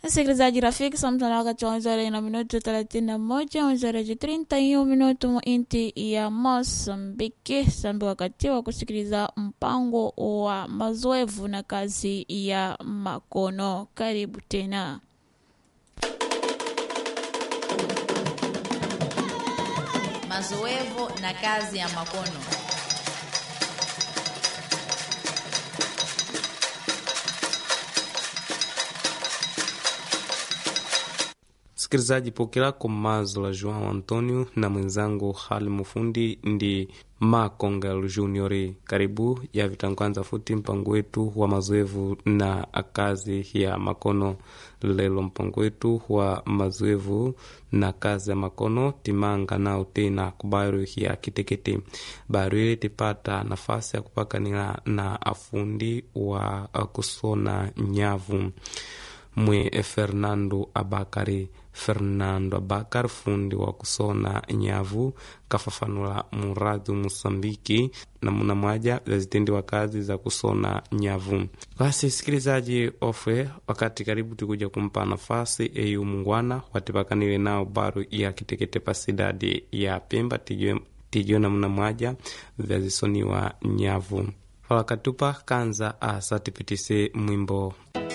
Msikilizaji rafiki, samtana wakati wa wenzare na minuto thelathini na moja wenzare trinta hiyo minuto mu inti ya Mosambiki sambi wakati wa kusikiliza mpango wa mazoevu na kazi ya makono. Karibu tena. Mazoevu na kazi ya makono. Msikilizaji, pokelako mazo la Joao Antonio na mwenzangu hali mufundi ndi Makongel Junior. Karibu ya vitangwanza futi mpango wetu wa mazoevu na kazi ya makono. Lelo mpango wetu wa mazoevu na kazi ya makono timanga nao tena kubaru ya kitekete baru ile tipata nafasi ya kupakanila na afundi wa kusona nyavu mwe Fernando Abakari Fernando Abakar fundi wa kusona nyavu kafafanula muradi Musambiki namuna mwaja zazitendi wa kazi za kusona nyavu. Basi sikilizaji ofwe, wakati karibu tikuja kumpa nafasi eyu mungwana watipakanile nao baru ya kitekete pasidadi ya Pemba tijo namuna mwaja vyazisoniwa nyavu falakatupa kanza asa tipitise mwimbo